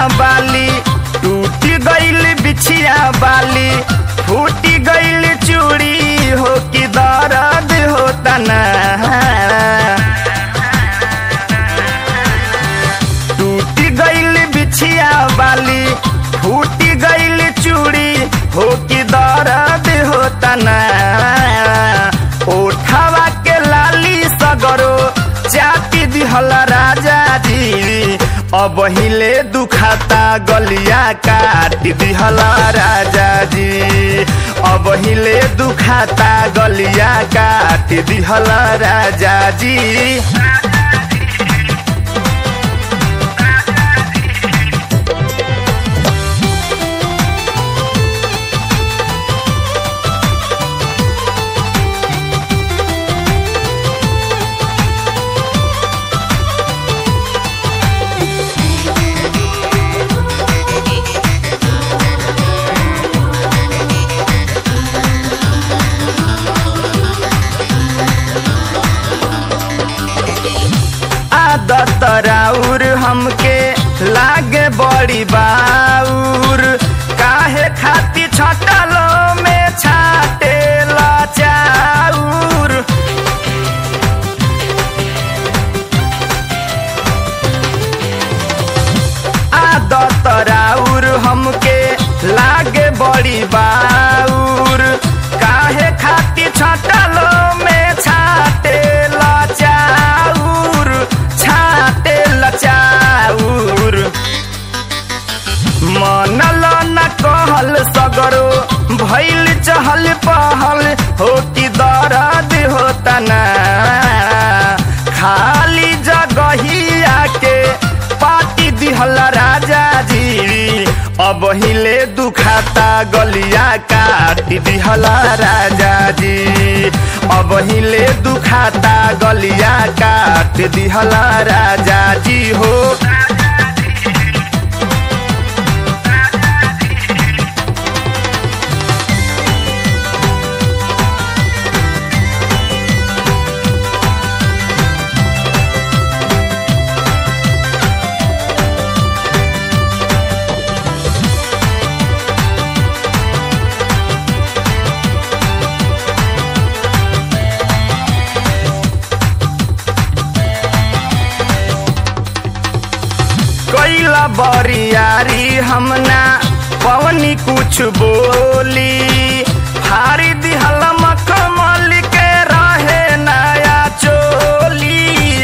बाली टूटी गईल बिछिया बाली फूटी गईल चूड़ी हो कि दर्द होता ना टूटी गईल बिछिया बाली फूटी गईल चूड़ी हो कि दर्द होता ना ओठवा के लाली सगरो चाटी दिहल राजा जी अब हिले दुखाता गलिया काट दिहल राजा जी अब हिले दुखाता गलिया काट दिहल राजा जी आदत राउर हमके लागे बड़ी बाउर काहे खाती छटलो में छाटे चाउर आदत राउर हमके लागे बड़ी बाउर काहे खाती छटलो में छाटे चाउर छाटे चाउर मनल न कहल सगरो भैल चहल पहल हो कि दर्द होता ना खाली जगहिया के पाटी दिहल राजा जी अब हिले दुखाता गलिया काट दिहल राजा जी अब हिले दुखाता गलिया काट दिहल राजा जी हो कैला बरियारी हमना पवनी कुछ बोली हारी दिहल मखमल के रहे नया चोली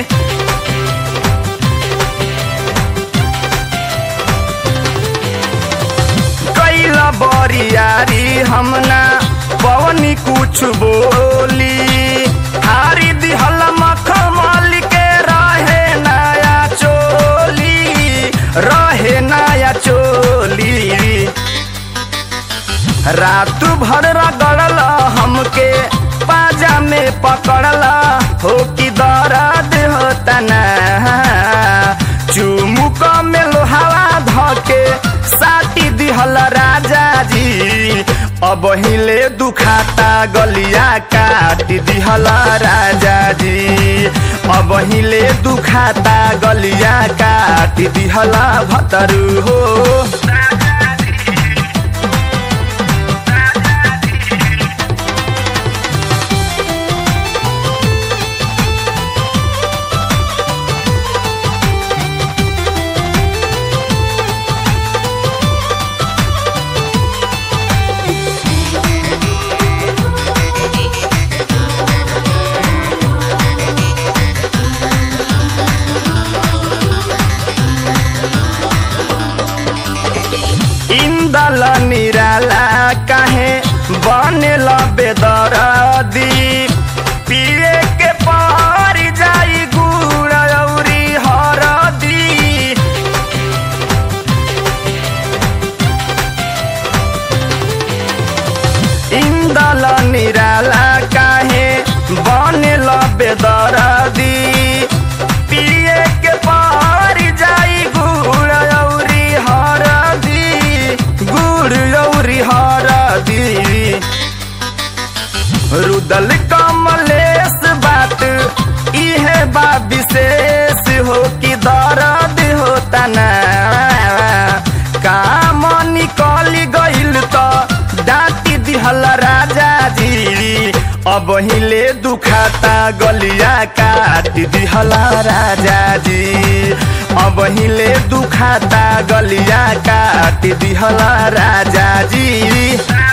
कैला बरियारी हमना पवनी कुछ बोली हारी दिहल मखमल के रहे नया चोली रहे नया चोली रात भर रगड़ल हमके पाजा में पकड़ल हो कि दर्द होता ना चुमुक में लोहावा धके साटी दिहल राजा जी अब हिले दुखाता गलिया काट दिहल राजा जी अब हिले दुखाता गलिया काट दिहल भतरू हो इंदल निराला काहे बनेल बेदरदी पिए के पार जाई गुड़ औरी हरदी इंदल निराला काहे बनेल बेदरदी पिए के पार जाई गुड़ औरी हरदी गुड़ औरी हरदी रुदल कमलेश बात इहे बा विशेष हो कि दर्द होता ना अब हिले दुखाता गलिया काट दिहला राजा जी अब हिले दुखाता गलिया काट दिहला राजा जी